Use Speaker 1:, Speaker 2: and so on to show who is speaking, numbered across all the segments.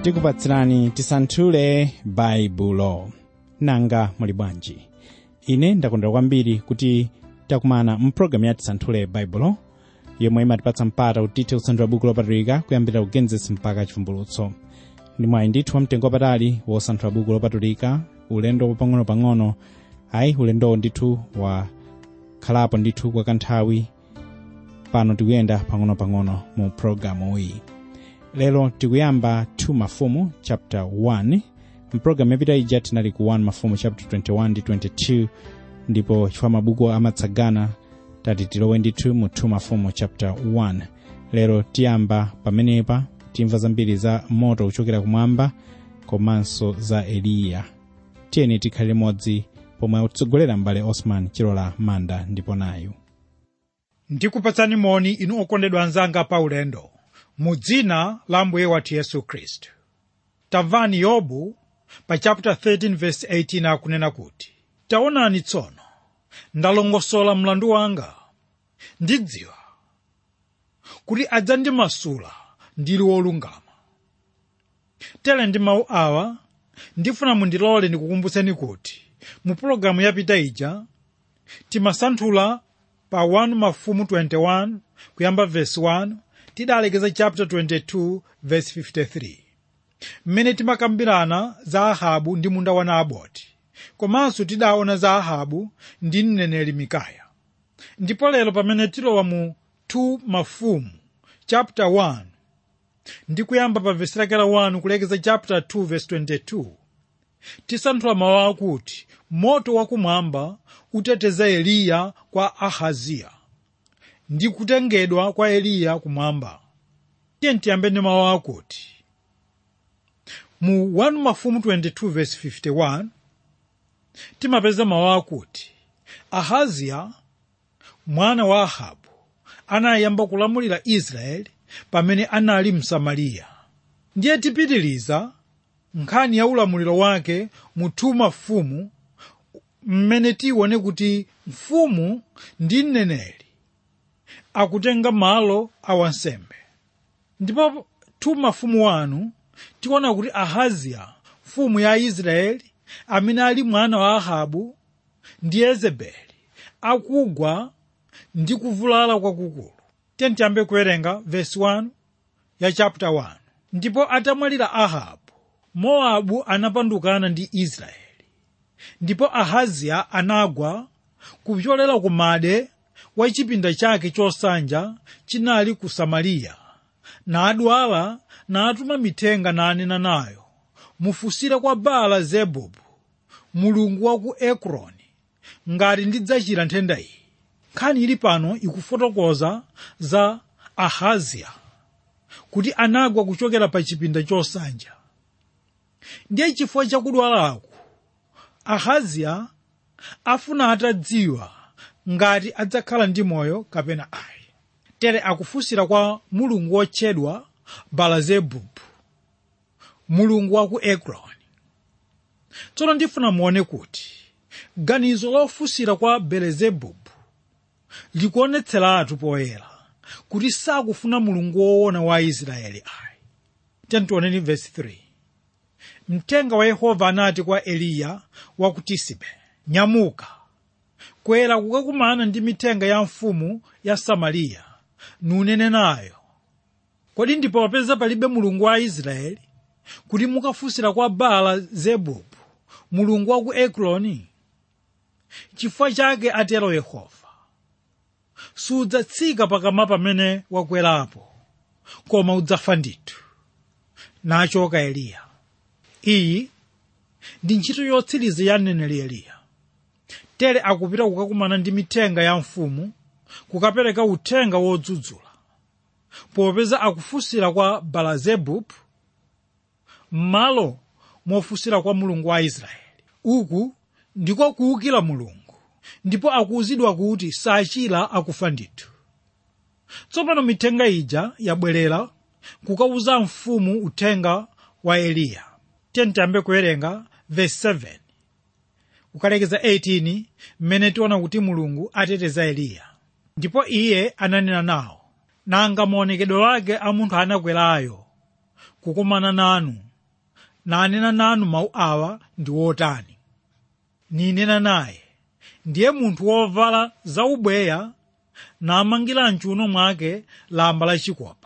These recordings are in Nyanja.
Speaker 1: tikupatsirani tisanthule baibulo nanga muli bwanji ine ndakondwera kwambiri kuti takumana mpulogalamu ya tisanthule baibulo yomwe imatipatsa mpata kuti tithe kusanthula buku lopatulika kuyambira ku genesis mpaka chivumbulutso ndi mwayi ndithu wamtengo wapatali wosanthula buku lopatulika ulendo wapang'onopang'ono ayi ulendowo ndithu wakhalapo ndithu kwa kanthawi pano tikuyenda pang'onopang'ono mu pulogalamu iyi lero tikuyamba 2 mafumu chapter 1 mpulogalamu yapita ija tinali ku 1 mafumu chapter 21 ndi 22 ndipo chifukwa mabuku amatsagana tati tilowe ndithu mu 2 mafumu chapter 1 lero tiyamba pamenepa timva zambiri za moto kuchokera kumwamba komanso za eliya tiyeni tikhale limodzi pomwe akutsogolera m'bale osman chilola manda ndipo nayu
Speaker 2: ndikupatsani moni inu okondedwa anzanga pa ulendo mu dzina la mbuye wathu yesu khristu tamvani yobu pa chapter 13 verse 18 akunena kuti taonani tsono ndalongosola mlandu wanga ndidziwa kuti adzandimasula ndili wolungama tere ndi mawu awa ndifuna mundilole ndikukumbutseni kuti mu pulogalamu yapita ija timasanthula pa 1 mafumu 21 kuyamba verse 1 tidalekeza chapter 22 verse 53 mmene timakambirana za ahabu ndi munda wa naboti komanso tidaona za ahabu ndi mneneri mikaya ndipo lero pamene tilowa mu 2 mafumu chapter 1 ndi kuyamba pa vesi lake la 1 kulekeza chapter 2 verse 22 tisanthula mawu akuti moto wakumwamba uteteza eliya kwa ahaziya ndi kutengedwa kwa eliya kumwamba tiye tiyambe ndi mawu akuti mu 1 mafumu 22 verse 51 timapeza mawu akuti ahaziya mwana wa ahabu anayamba kulamulira israeli pamene anali msamariya ndiye tipitiliza nkhani ya ulamuliro wake mu 2 mafumu mmene tione kuti mfumu ndi mneneri akutenga malo a wansembe ndipo 2 mafumu wanu tiona kuti ahaziya mfumu ya israeli amene ali mwana wa ahabu ndi yezebeli akugwa ndi kuvulala kwakukulu tiyeni tiyambe kuwerenga vesi 1 ya chapter 1 ndipo atamwalira ahabu mowabu anapandukana ndi israeli ndipo ahaziya anagwa kupyolera ku made wa chipinda chake chosanja chinali ku samariya nadwala natuma mithenga nanena nayo mufusire kwa baala zebubu mulungu wa ku ekroni ngati ndidzachira nthenda iyi nkhani ili pano ikufotokoza za ahaziya kuti anagwa kuchokera pa chipinda chosanja ndiye chifukwa chakudwalaku ahaziya afuna atadziwa ngati adzakhala ndi moyo kapena ayi tere akufunsira kwa mulungu wotchedwa balazebubu mulungu wa ku ekroni tsono ndifuna muone kuti ganizo lofunsira kwa belezebubu likuonetseratu poyera kuti sakufuna mulungu woona wa israeli ayi tentioneni vesi 3 mthenga wa yehova anati kwa eliya wa ku tisibe nyamuka kwera kukakumana ndi mithenga ya mfumu ya samariya nunene nayo kodi ndipo wapeza palibe mulungu wa israeli kuti mukafunsira kwa baala zebubu mulungu wa ku ekroni chifukwa chake atero yehova sudzatsika pakama pamene wakwerapo koma udzafa ndithu nachoka eliya iyi ndi ntchito yotsiriza ya mneneri eliya tere akupita kukakumana ndi mithenga ya mfumu kukapereka uthenga wodzudzula popeza akufunsira kwa balazebubu m'malo mofunsira kwa mulungu wa israeli uku ndiko kuwukira mulungu ndipo akuwuzidwa kuti sachira akufa ndithu tsopano mithenga ija yabwerera kukawuza mfumu uthenga wa eliya tiyambe kuwerenga verse 7 kukalekeza 18 mmene tiona kuti mulungu ateteza eliya ndipo iye ananena nawo nanga maonekedwe ake a munthu anakwerayo kukumana nanu nanena nanu mawu awa ndi wotani ninena naye ndiye munthu wovala zaubweya namangira mchiuno mwake lamba lachikopa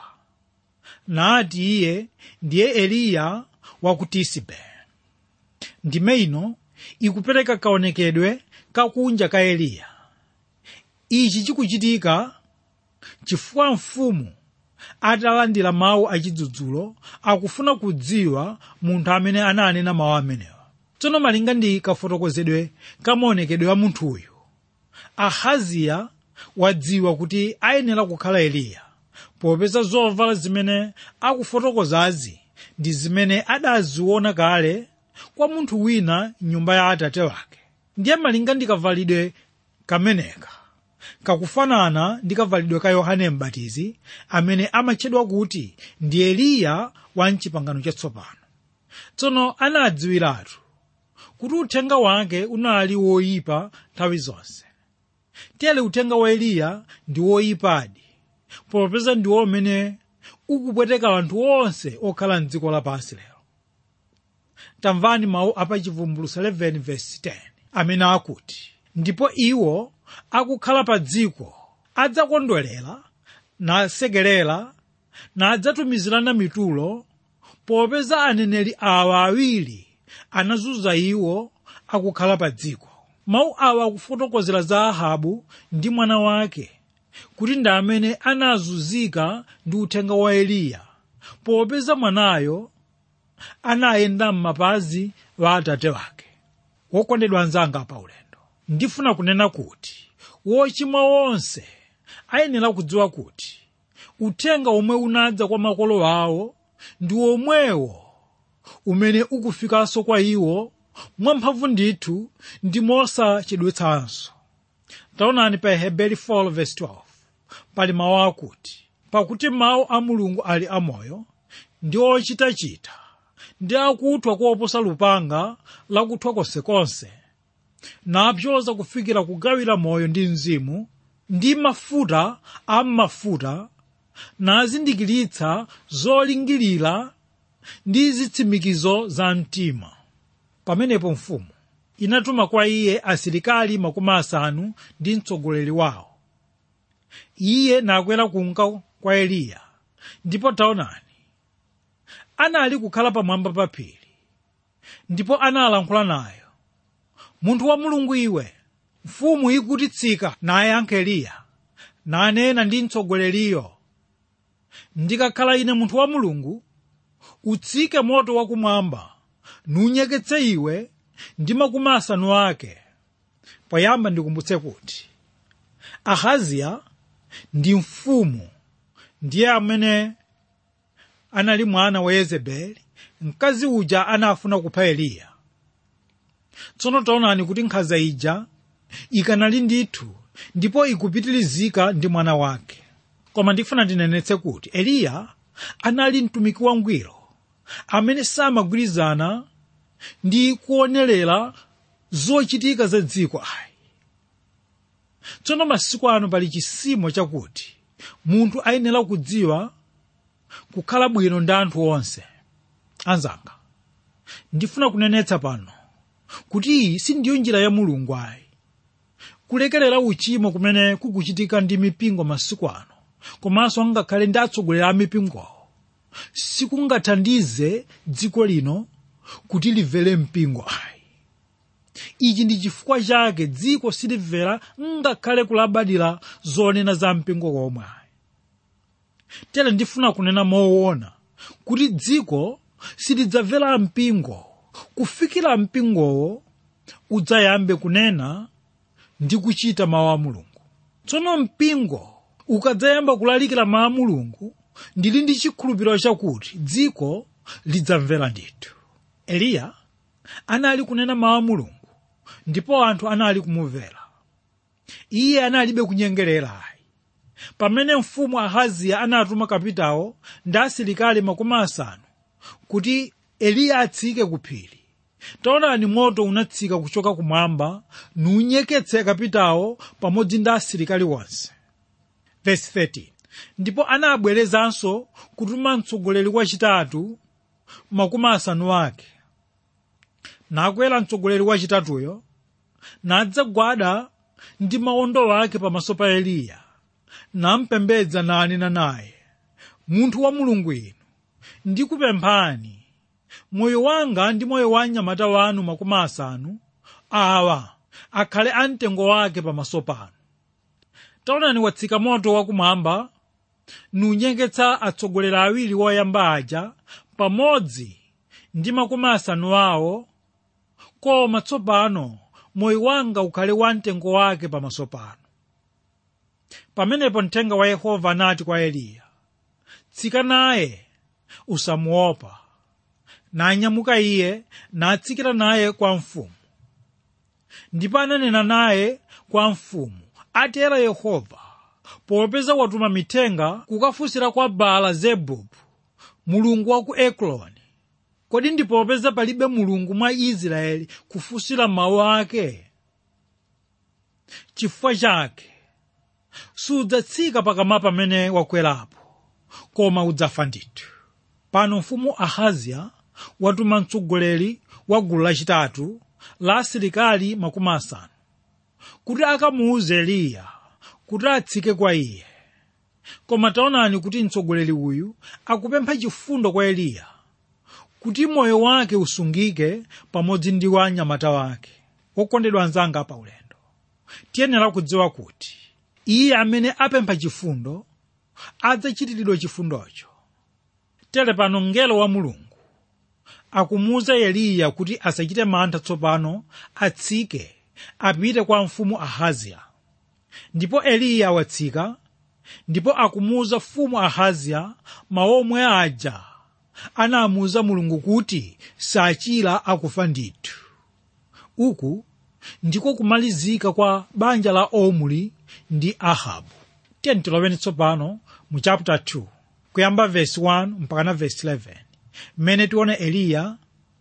Speaker 2: nati iye ndiye eliya wa ku tisibe ndime ino ikupereka kaonekedwe kakunja ka eliya ichi chikuchitika chifukwa mfumu atalandira mawu achidzudzulo akufuna kudziwa munthu amene ananena mawu amenewa tsono malinga ndi kafotokozedwe kamaonekedwe a munthuyu ahaziya wadziwa kuti ayenera kukhala eliya popeza zovala zimene akufotokozazi ndi zimene adaziona kale kwa munthu wina nyumba ya atate wake ndiye malinga ndi kavalidwe kameneka kakufanana ndi kavalidwe ka yohane mbatizi amene amatchedwa kuti ndi eliya wa mchipangano chatsopano tsono anadziwiratu kuti uthenga wake unali woyipa nthawi zonse tere uthenga wa eliya ndi woyipadi popeza ndiwo umene ukupweteka anthu onse okhala mdziko lapansi lero tamvani mawu apachivumbuluso 11 verse 10 amene akuti ndipo iwo akukhala pa dziko adzakondwerera nasekerera nadzatumizirana mitulo popeza aneneri awa awiri anazunza iwo akukhala pa dziko mawu awa akufotokozera za ahabu ndi mwana wake kuti ndi amene anazunzika ndi uthenga wa eliya popeza mwanayo anayenda m'mapazi wa atate wake wokondedwa anzanga pa ulendo ndifuna kunena kuti wochimwa wonse ayenera kudziwa kuti uthenga omwe unadza kwa makolo awo ndi omwewo umene ukufikanso kwa iwo mwamphamvu ndithu ndi mosachedwetsanso taonani pa heberi 4:12 pali mawu akuti pakuti mawu a mulungu ali amoyo ndi ochitachita ndi akuthwa koposa lupanga lakuthwa konsekonse napyoza kufikira kugawira moyo ndi mzimu ndi mafuta a m'mafuta nazindikiritsa zolingirira ndi zitsimikizo za mtima pamenepo mfumu inatuma kwa iye asilikali makumi asanu ndi mtsogoleri wawo iye nakwera kunka kwa eliya ndipo taonani anali kukhala pamwamba pa phiri ndipo analankhula nayo munthu wa mulungu iwe mfumu ikuti tsika nayankha eliya nanena ndi mtsogoleriyo ndikakhala ine munthu wa mulungu utsike moto wakumwamba nunyeketse iwe ndi makumi asanu ake poyamba ndikumbutse kuti ahaziya ndi mfumu ndiye amene anali mwana wa yezebeli mkazi uja anafuna kupha eliya tsono taonani kuti nkhanza ija ikanali ndithu ndipo ikupitirizika ndi mwana wake koma ndifuna ndinenetse kuti eliya anali mtumiki wangwiro amene samagwirizana ndi kuonerera zochitika za dziko ayi tsono masiku ano pali chisimo chakuti munthu ayenera kudziwa kukhala bwino ndi anthu onse anzanga ndifuna kunenetsa pano kuti iyi sindiyo njira ya mulungu ayi kulekerera uchimo kumene kukuchitika ndi mipingo masiku ano komanso ngakhale ndi atsogoleri a mipingowo sikungathandize dziko lino kuti limvere mpingo ayi ichi ndi chifukwa chake dziko silimvera ngakhale kulabadira zonena za mpingo komwe ayi tere ndifuna kunena moona kuti dziko silidzamvera mpingo kufikira mpingowo udzayambe kunena ndi kuchita mawu a mulungu tsono mpingo ukadzayamba kulalikira mawu a mulungu ndili ndi chikhulupiriro chakuti dziko lidzamvera ndithu eliya anali kunena mawu a mulungu ndipo anthu anali kumumvera iye analibe kunyengerera ayi pamene mfumu ahaziya anatuma kapitawo ndi asilikali makumi asanu kuti eliya atsike ku phiri taonani moto unatsika kuchoka kumwamba nunyeketse kapitawo pamodzi ndi asilikali onse Verse 13. ndipo anabwerezanso kutuma mtsogoleri wachitatu makumi asanu ake nakwera mtsogoleri wachitatuyo nadzagwada ndi mawondo ake pamaso pa eliya nampembedza nanena naye munthu wa mulungu inu ndikupemphani moyo wanga ndi moyo wa mnyamata wanu makumi asanu awa akhale amtengo wake pamaso panu taonani watsika moto wakumwamba nunyengetsa atsogoleri awiri woyamba aja pamodzi ndi makumi asanu awo koma tsopano moyo wanga ukhale wamtengo wake pamaso panu pamenepo mthenga wa yehova anati kwa eliya tsika naye usamuopa nanyamuka iye natsikira naye kwa mfumu ndipo ananena naye kwa mfumu atero yehova popeza watuma mithenga kukafunsira kwa baala zebubu mulungu wa ku ekroni kodi ndipopeza palibe mulungu mwa israeli kufunsira mawu ake chifukwa chake sudzatsika pakama pamene wakwerapo koma udzafa ndithu pano mfumu ahaziya watuma mtsogoleri wa gulu lachitatu la asilikali makumi asanu kuti akamuuze eliya kuti atsike kwa iye koma taonani kuti mtsogoleri uyu akupempha chifundo kwa eliya kuti moyo wake usungike pamodzi ndi wa mnyamata wake wokondedwa anzanga pa ulendo tiyenera kudziwa kuti iye amene apempha chifundo adzachitiridwa chifundocho tere pano mngelo wa mulungu akumuwuza eliya kuti asachite mantha tsopano atsike apite kwa mfumu ahaziya ndipo eliya watsika ndipo akumuwuza mfumu ahaziya maomwe aja anamuwuza mulungu kuti sachira akufa ndithu uku ndiko kumalizika kwa banja la omri ndi ahabu tiyeni tiloweni tsopano mu chapter 2 kuyamba verse 1 mpaka na verse 11 mmene tione eliya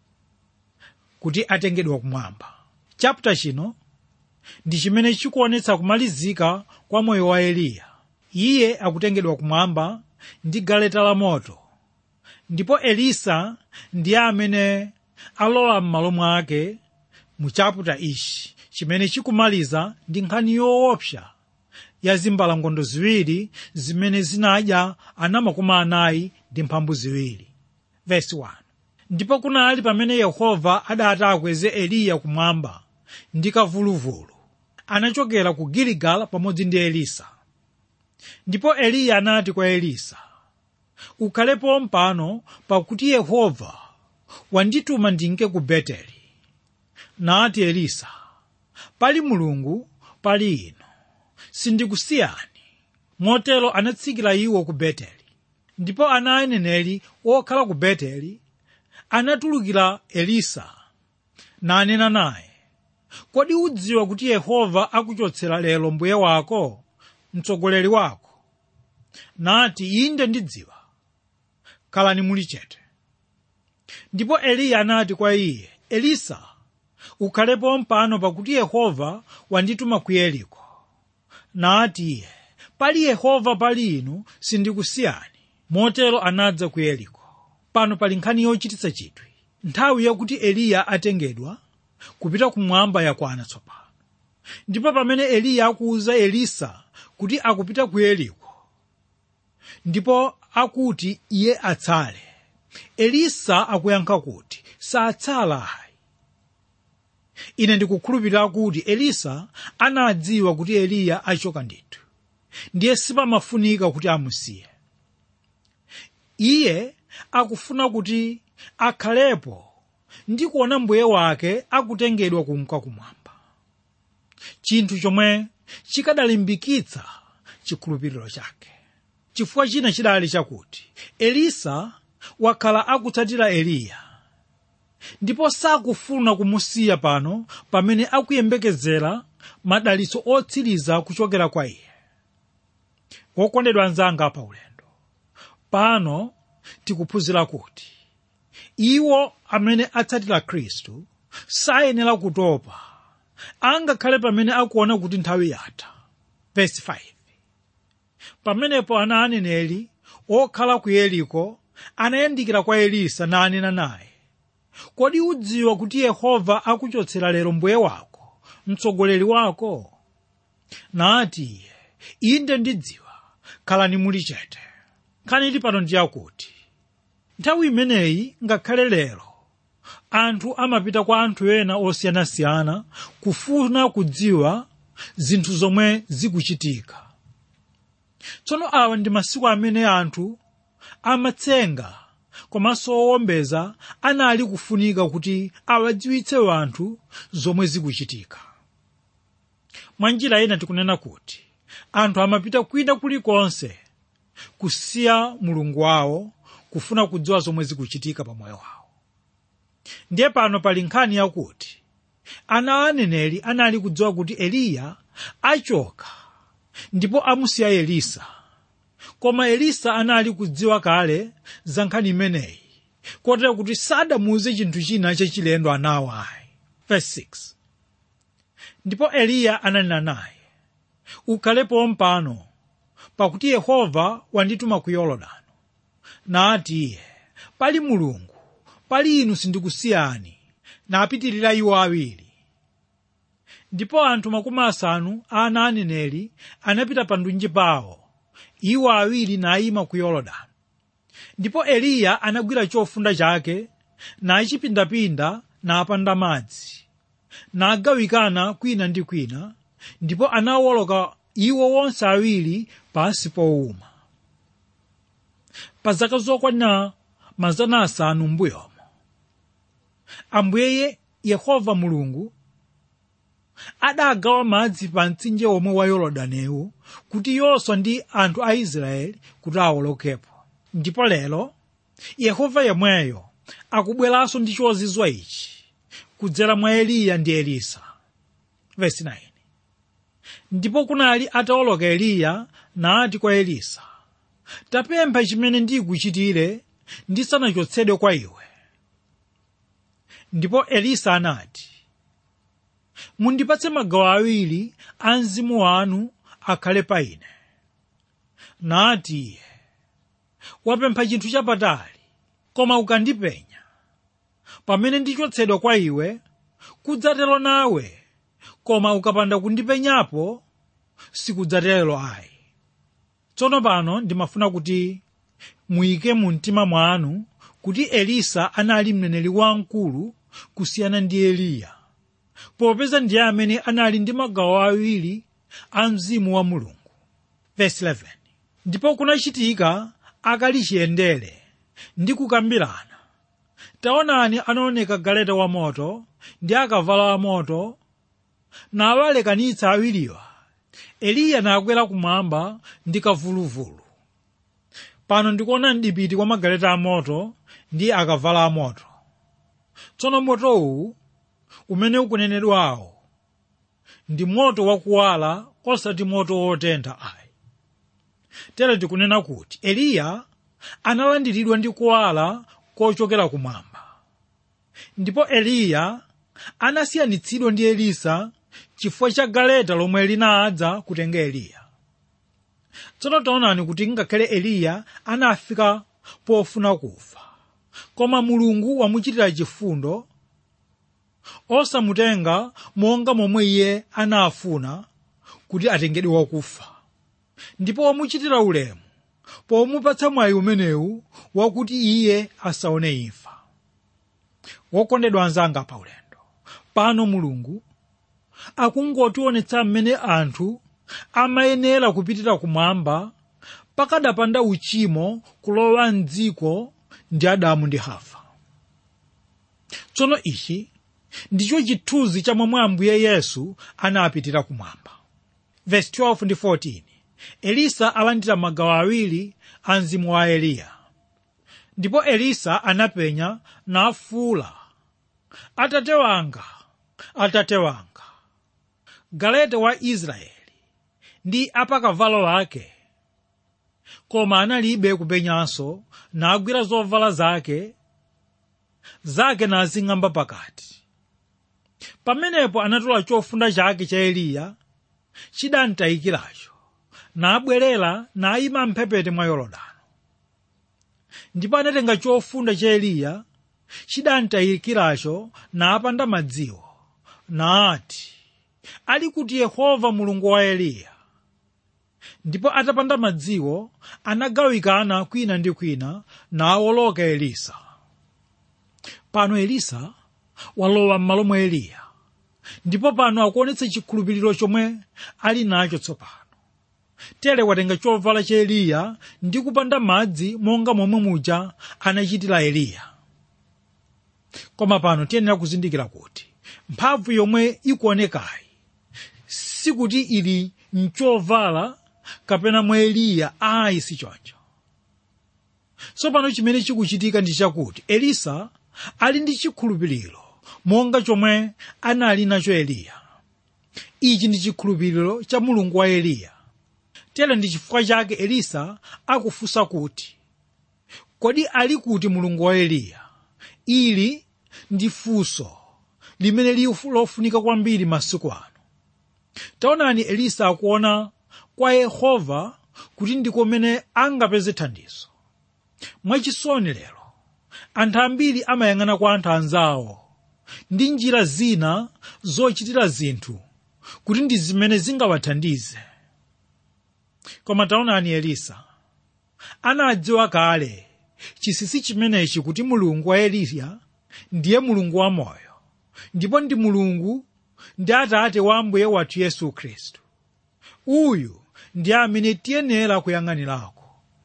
Speaker 2: kuti atengedwa kumwamba chapter chino ndi chimene chikuonetsa kumalizika kwa moyo wa eliya iye akutengedwa kumwamba ndi galeta la moto ndipo elisa ndiye amene alowa m'malo mwake mu chaputa ichi chimene chikumaliza ndi nkhani yoopsa ya zimbalangondo ziwiri zimene zinadya ana makumi anayi ndi mphambu ziwiri Verse 1. ndipo kunali pamene yehova adati akweze eliya kumwamba ndi kavuluvulu anachokera ku giligala pamodzi ndi elisa ndipo eliya anati kwa elisa ukhalepo mpano pakuti yehova wandituma ndinke ku beteli nati elisa pali mulungu pali inu sindikusiyani motero anatsikira iwo ku beteli ndipo ana aneneri okhala ku beteli anatulukira elisa nanena naye kodi udziwa kuti yehova akuchotsera lero mbuye wako mtsogoleri wako nati inde ndidziwa khalani muli chete ndipo eliya anati kwa iye elisa ukhalepo mpano pakuti yehova wandituma ku yeriko nati iye pali yehova pali inu sindikusiyani motero anadza ku yeriko pano pali nkhani yochititsa chidwi nthawi yakuti eliya atengedwa kupita kumwamba yakwana tsopano ndipo pamene eliya akuwuza elisa kuti akupita ku yeriko ndipo akuti iye atsale elisa akuyankha kuti satsala ayi ine ndikukhulupirira kuti elisa anadziwa kuti eliya achoka ndithu ndiye sipamafunika kuti amusiye iye akufuna kuti akhalepo ndi kuona mbuye wake akutengedwa kunka kumwamba chinthu chomwe chikadalimbikitsa chikhulupiriro chake chifukwa china chidali chakuti elisa wakhala akutsatira eliya ndipo sakufuna kumusiya pano pamene akuyembekezera madalitso otsiriza kuchokera kwa iye wokondedwa anzanga pa ulendo pano tikuphunzira kuti iwo amene atsatira khristu sayenera kutopa angakhale pamene akuona kuti nthawi yatha Verse 5. pamenepo ana aneneri okhala ku yeriko anayandikira kwa elisa nanena naye kodi udziwa kuti yehova akuchotsera lero mbuye wako mtsogoleri wako nati iye inde ndidziwa khalani muli chete nkhani ili pano ndiyakuti nthawi imeneyi ngakhale lero anthu amapita kwa anthu ena osiyanasiyana kufuna kudziwa zinthu zomwe zikuchitika tsono awa ndi masiku amene anthu amatsenga komanso owombeza anali kufunika kuti awadziwitse anthu zomwe zikuchitika mwa njira ina tikunena kuti anthu amapita kwina kulikonse kusiya mulungu wawo kufuna kudziwa zomwe zikuchitika pa moyo wawo ndiye pano pali nkhani yakuti ana a aneneri anali kudziwa kuti eliya achoka ndipo amusiya elisa koma elisa anali kudziwa kale za nkhani imeneyi kotera kuti sadamuuze chinthu china chachilendo anawo ayi Verse 6. ndipo eliya ananena naye ukhalepo mpano pakuti yehova wandituma ku yorodani nati iye pali mulungu pali inu sindikusiyani napitirira iwo awiri ndipo anthu makumi asanu a ana aneneri anapita pandunji pawo iwo awiri nayima ku yorodani ndipo eliya anagwira chofunda chake nachipindapinda napanda madzi nagawikana kwina ndi kwina ndipo anawoloka iwo wonse awiri pansi powuma pa zaka zokwana mazana asanu m'mbuyomo ambuye yehova mulungu adagawa madzi pa mtsinje omwe wa yorodaniwu kuti yoswa ndi anthu a israeli kuti awolokepo ndipo lero yehova yemweyo akubweranso ndi chozizwa ichi kudzera mwa eliya ndi elisa Verse 9. ndipo kunali atawoloka eliya nati kwa elisa tapempha chimene ndikuchitire ndisanachotsedwe kwa iwe ndipo elisa anati mundipatse magawo awiri a mzimu wanu akhale pa ine nati iye wapempha chinthu chapatali koma ukandipenya pamene ndichotsedwa kwa iwe kudzatero nawe koma ukapanda kundipenyapo sikudzatero ayi tsono pano ndimafuna kuti muyike mu mtima mwanu kuti elisa anali mneneri wamkulu kusiyana ndi eliya popeza ndiye amene anali ndi magawo awiri a mzimu wa mulungu Verse 11. ndipo kunachitika akali chiyendere ndi kukambirana taonani anaoneka galeta wa moto ndi akavalo a moto nawalekanitsa awiriwa eliya nakwera kumwamba ndi kavuluvulu pano ndikuona mdipiti kwa magaleta amoto ndi akavalo amoto tsono motowu umene ukunenedwawo ndi moto wakuwala osati moto wotentha ayi tere tikunena kuti eliya analandiridwa ndi kuwala kochokera kumwamba ndipo eliya anasiyanitsidwa ndi elisa chifukwa cha galeta lomwe linadza kutenga eliya tsono taonani kuti ngakhale eliya anafika pofuna kufa koma mulungu wamuchitira chifundo osamutenga monga momwe iye anafuna kuti atengedwe wakufa ndipo wamuchitira ulemu pomupatsa mwayi umenewu wakuti iye asaone imfa wokondedwa anzanga pa ulendo pano mulungu akungotionetsa mmene anthu amayenera kupitira kumwamba pakadapanda uchimo kulowa mdziko ndi adamu ndi hava tsono ichi ndicho chithunzi cha momwe ambuye yesu anapitira kumwamba Verse 12 ndi 14 elisa alandira magawo awiri a mzimu wa eliya ndipo elisa anapenya nafuula atate wanga atate wanga galeta wa israeli ndi apakavalo ake koma analibe kupenyanso nagwira zovala zake zake nazing'amba pakati pamenepo anatola chofunda chake cha eliya chidamtayikiracho nabwerera nayima mphepete mwa yorodani ndipo anatenga chofunda cha eliya chidamtayikiracho napanda madziwo nati ali kuti yehova mulungu wa eliya ndipo atapanda madziwo anagawikana kwina ndi kwina nawoloka elisa pano elisa walowa m'malo mwa eliya ndipo pano akuonetsa chikhulupiriro chomwe ali nacho tsopano tere watenga chovala cha eliya ndi kupanda madzi monga momwe muja anachitira eliya koma pano tiyenera kuzindikira kuti mphamvu yomwe ikuonekayi sikuti ili mchovala kapena mwa eliya ayi si choncho tsopano chimene chikuchitika ndi chakuti elisa ali ndi chikhulupiriro monga chomwe anali nacho eliya ichi ndi chikhulupiriro cha mulungu wa eliya tere ndi chifukwa chake elisa akufunsa kuti kodi ali kuti mulungu wa eliya ili ndi funso limene lofunika kwambiri masiku ano taonani elisa akuona kwa yehova kuti ndi kumene angapeze thandizo mwachisoni lero anthu ambiri amayang'ana kwa anthu anzawo ndi njira zina zochitira zinthu kuti ndi zimene zingawathandize koma taonani elisa anadziwa kale chisisi chimenechi kuti mulungu wa eliya ndiye mulungu wa moyo ndipo ndi mulungu ndi atate wa ambuye wathu yesu khristu uyu ndi amene tiyenera kuyang'anirako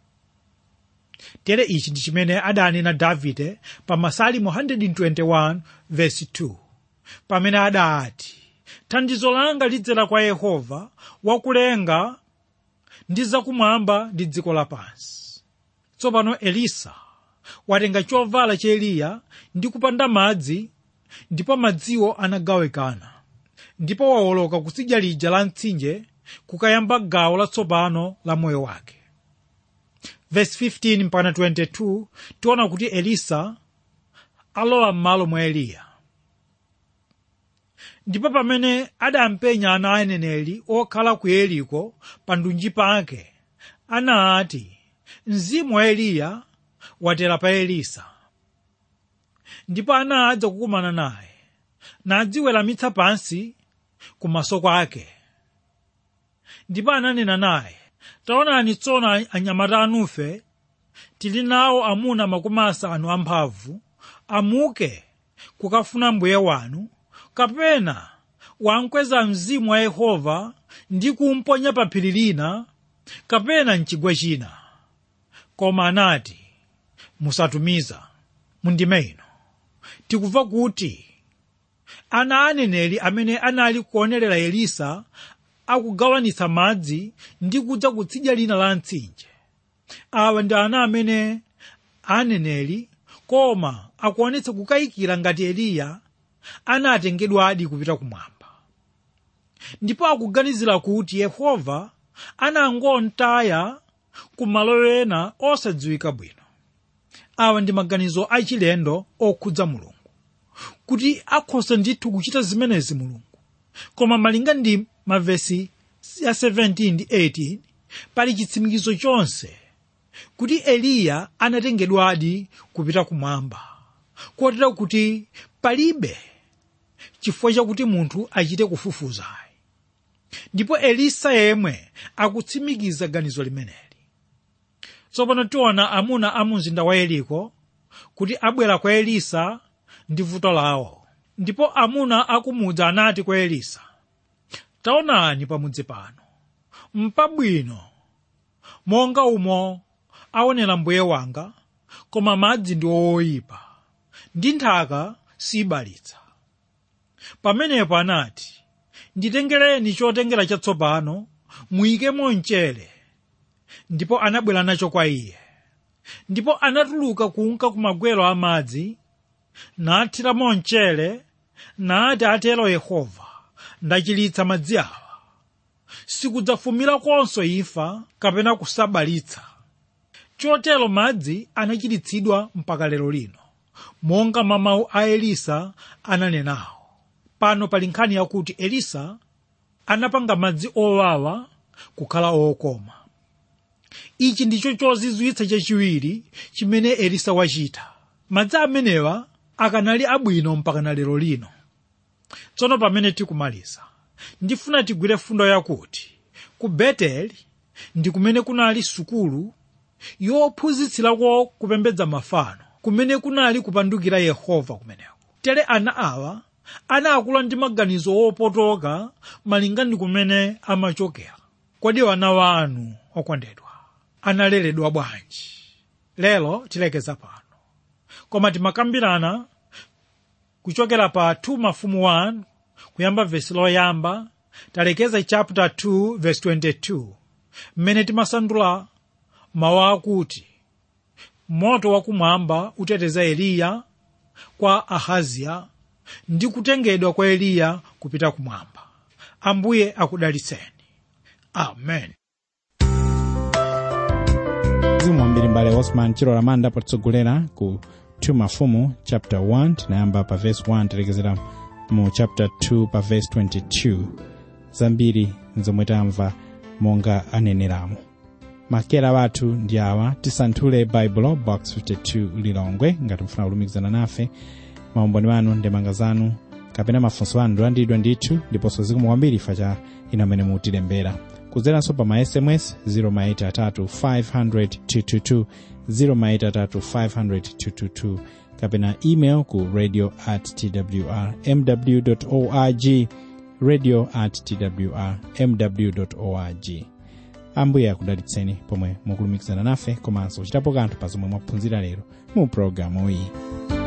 Speaker 2: tere ichi ndi chimene adanena davide pa masalimo 121 verse 2 pamene adati thandizo langa lidzera kwa yehova wakulenga ndi zakumwamba ndi dziko lapansi tsopano elisa watenga chovala cha eliya ndi kupanda madzi ndipo madziwo anagawikana ndipo wawoloka kutsidya lija la mtsinje kukayamba gawo latsopano la moyo wake verse 15 mpaka 22 tiona kuti elisa alowa m'malo mwa eliya ndipo pamene adampenya ana aneneri okhala ku yeriko pa ndunji pake anati mzimu wa eliya watera pa elisa ndipo anadza kukumana naye nadziweramitsa pansi kumaso kwake ndipo ananena naye taonani tsono anyamata anufe tili nawo amuna makumi asanu amphamvu amuke kukafuna mbuye wanu kapena wamkweza mzimu wa yehova ndi kumponya pa phiri lina kapena mchigwa china koma anati musatumiza mundime ino tikumva kuti ana aneneri amene anali kuonerera elisa akugawanitsa madzi ndi kudza kutsidya lina la mtsinje awa ndi ana amene aneneri koma akuonetsa kukayikira ngati eliya anatengedwadi kupita kumwamba ndipo akuganizira kuti yehova anangomtaya kumalo ena osadziwika bwino awa ndi maganizo achilendo okhudza mulungu kuti akhoza ndithu kuchita zimenezi mulungu koma malinga ndi mavesi ya 17 ndi 18 pali chitsimikizo chonse kuti eliya anatengedwadi kupita kumwamba kotera kuti palibe chifukwa chakuti munthu achite kufufuzayi ndipo elisa yemwe akutsimikiza ganizo limeneli tsopano tiona amuna a mumzinda wa yeriko kuti abwera kwa elisa ndi vuto lawo ndipo amuna akumudzi anati kwa elisa taonani pamudzi pano mpabwino monga umo aonera mbuye wanga koma madzi ndi oyipa ndi nthaka sibalitsa pamenepo anati nditengereni chotengera chatsopano muyikemo mchere ndipo anabwera nacho kwa iye ndipo anatuluka kunka kumagwero amadzi nathiramo mchere nati atero yehova ndachiritsa madzi awa sikudzafumira konso imfa kapena kusabalitsa chotero madzi anachiritsidwa mpaka lero lino monga mwa mawu a elisa ananenawo pano pali nkhani yakuti elisa anapanga madzi owawa kukhala okoma ichi ndicho chozizwitsa chachiwiri chimene elisa wachita madzi amenewa akanali abwino mpakana lero lino tsono pamene tikumaliza ndifuna tigwire fundo yakuti ku beteli ndi kumene kunali sukulu yophunzitsirako kupembedza mafano kumene kunali kupandukira yehova kumeneko tere ana awa anakula ndi maganizo wopotoka malinga ndi kumene amachokera kodi wana wanu okondedwa analeredwa bwanji lero tilekeza pano koma timakambirana kuchokera pa 2 mafumu 1 kuyamba vesi loyamba talekeza chapter 2 verse 22 mmene timasandula mawu akuti moto wakumwamba uteteza eliya kwa ahaziya ndi kutengedwa kwa eliya kupita kumwamba ambuye akudalitseni amen
Speaker 1: mzimu wambiri mbale osman chilola manda potitsogolera ku 2 mafumu chapter 1 tinayamba pa verse 1 tilekezera mu chapter 2 pa verse 22 zambiri zomwe tamva monga aneneramo makera wathu ndi awa tisanthule baibulo box 52 lilongwe ngati mfuna kulumikizana nafe maumboni wanu ndemanga zanu kapena mafunso anu ndilandidwa ndithu ndiponso zikomo kwambiri ifa cha ino amene mutilembera kudzeranso pa ma sms 0maitatu 500 0maitatu kapena email ku radio at twr mw org radio at twr mw org ambuye akudalitseni pomwe mukulumikizana nafe komanso kuchitapo kanthu pa zomwe mwaphunzira lero mu programu iyi